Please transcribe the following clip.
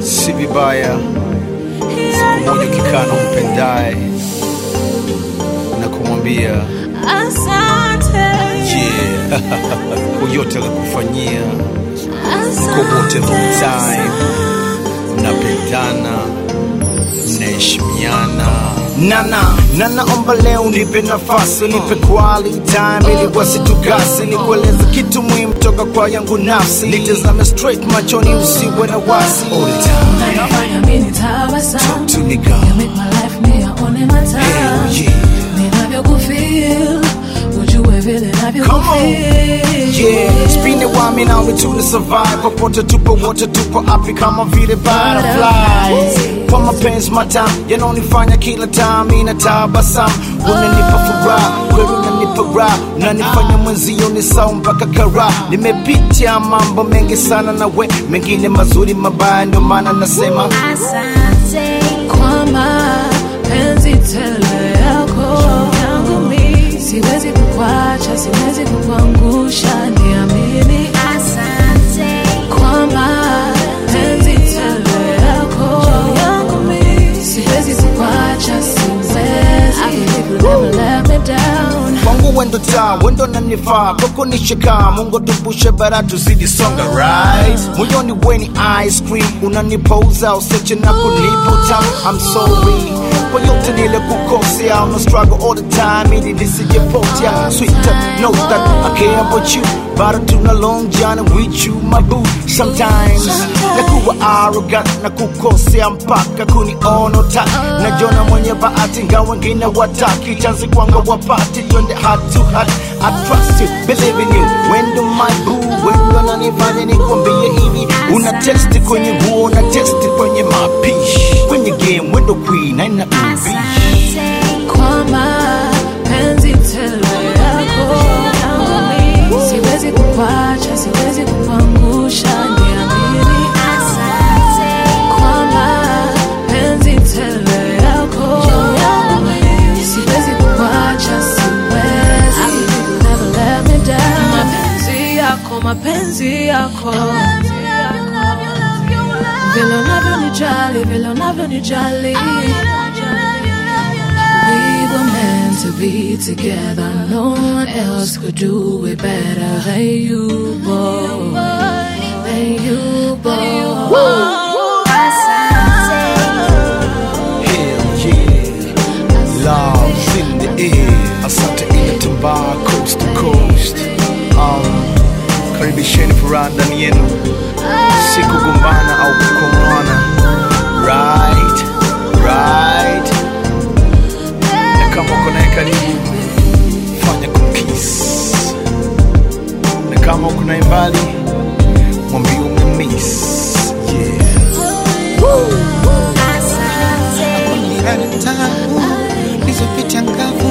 si vibaya siku moja ukikaa na umpendaye na kumwambia Asante, yeah, kwa yote alikufanyia asante kwa wote long time mnapendana mnaheshimiana nana nanaomba leo nipe nafasi nipe quality time ili wasitukasi nikueleza kitu muhimu toka kwa yangu nafsi nitazame straight machoni usiwe na wasi all the time Unafanya mimi tabasamu. to me You girl make my life me aone matamu. Hell yeah. Ninavyokufeel, ujue vile Come on. navyokufeel. Yeah, spin it while me now we tuna survive popote tupo wote tupo api kama vile butterflies kwa mapenzi matamu yanonifanya kila time ina tabasamu unanipa furaha kweli unanipa raha unanifanya mwenzio ni sawa mpaka kara nimepitia mambo mengi sana na we mengine mazuri mabaya ndio maana nasema Kwa mapenzi tele yako yangu mi siwezi kukwacha, siwezi kukuangusha, niamini. Kwa mapenzi tele yako yangu mi siwezi kukwacha, siwezi. I believe you'll never let me down. kwangu wendo taa wendo nanifaa kwako nishika mungu tupushe bara tuzidi songa right moyoni weni ice cream unanipouza useche na kunipa utamu I'm sorry kwa yote nile kukosea I'm a struggle all the time ili nisijepotea sweeter know that I care about you but tuna long journey with you my boo sometimes nakuwa arrogant na kukosea mpaka kuniona utaki najona mwenye bahati nga wengine wataki chansi kwanga wapati twende heart to heart I trust you, believe in you wendo my boo wendo nanifanya nikwambie hivi una testi kwenye nguo na testi kwenye mapishi kwenye game wendo queen aina ubishi Kwa mapenzi tele yako yangu mi siwezi kukwacha, siwezi kukuangusha, niamini. Kwa mapenzi tele yako yangu mi siwezi kukwacha, siwezi. I believe you'll never let me down. Mapenzi yako, mapenzi yako vile unavyonijali, vile unavyonijali We were meant to be together. No one else could do it better than you, boy. Than you, boy. Hell yeah, love's in the air. Asante inatambaa coast to coast. Um, karibisheni furaha ndani yenu, si kugombana au kukomwana. Right, right. Na kama uko naye karibu, fanya kumkiss. Na kama uko naye mbali, mwambie umemiss. Yeah. Nilale tangu nilizopita ngapi